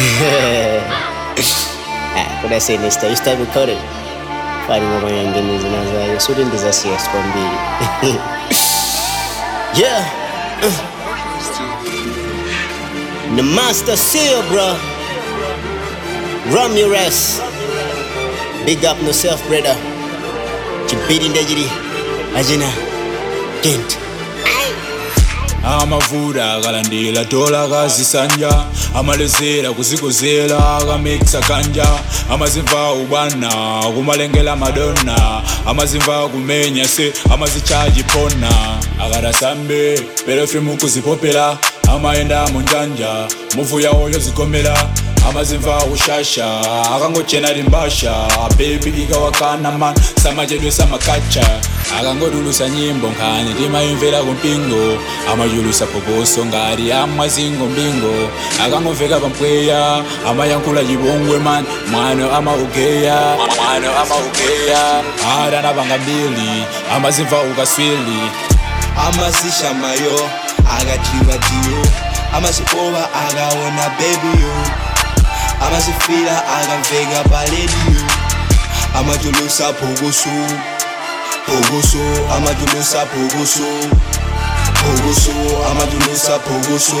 Ah, kuna sinister you start recording fani ngoma nyingine zinazayo sudi ndizasiya sikwambili yeah uh. the master seal bro Ramirez big up no self brother chibidi ndajiri ajina kent amavula akalandila tola kazisanja amalezela kuzikozela akamikisa kanja amazimva ubwana kumalengela madonna amazimva kumenya se amazichaji pona akadasambe pelofimu kuzipopela amayenda munjanja muvuya oyo zikomela amazimva ushasha akangochena limbasha bebi ikawakana man samachedwe samakacha akangodulusa nyimbo nkhani timayimvera kumpingo amayulusa phokoso ngati amazingo mbingo akangomveka pampweya amayankhula chipongwe man mwano amaugeya mwano amaugeya adanapanga mbili amazimva ukaswili amazisha mayo akajiwa diyo amazipoba akaona bebiyo amazifila akamveka palediyo amajulusa phokoso phokoso amajulusa phokoso phokoso amajulusa phokoso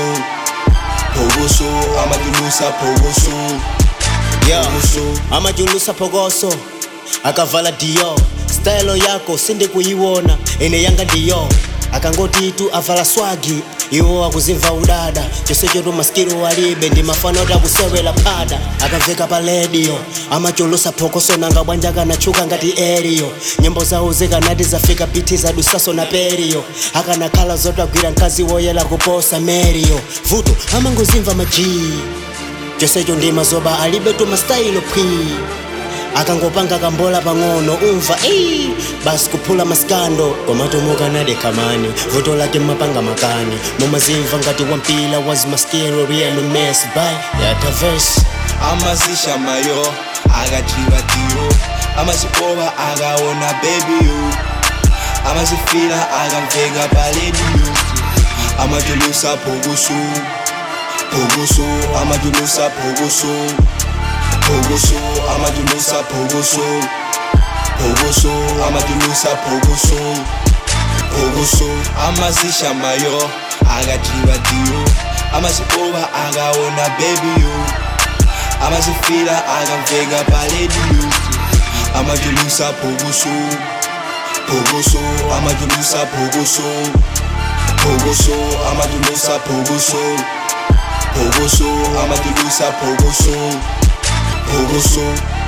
phokoso amajulusa phokoso yeah. phokoso amajulusa phokoso akavala dio style yako sindi kuyiwona ine yanga ndiyo akangoti tu avala swagi iwo akuzimva udada chosecho tu maskiro walibe ndi mafano takusewela pada akamveka pa redio amachulusa phokoso nanga bwanja kanatchuka ngati eriyo nyimbo zawo zikanati zafika piti zadusaso na periyo akanakhala zotagwira mkazi woyela kuposa meriyo vuto amangozimva majii chosecho ndi mazoba alibe tu mastayilo pwi akangopanga kambola pang'ono umva ei basi kuphula maskando komatomuka nade kamani vuto lake mapanga makani mumazimva ngati wampila wazimaskero real mess by yataverse amazisha mayo akajiwa diyo amazipoba akaona bebiyo amazifila akamveka palediyo amajulusa phokoso phokoso amajulusa phokoso phokoso amajulusa phokoso phokoso amajulusa phokoso phokoso amazisha mayo akajiwa diyo amazipoba akaona bebiyo amazifila akamveka palediyo amajulusa phokoso phokoso amajulusa phokoso phokoso amajulusa phokoso phokoso amajulusa phokoso phokoso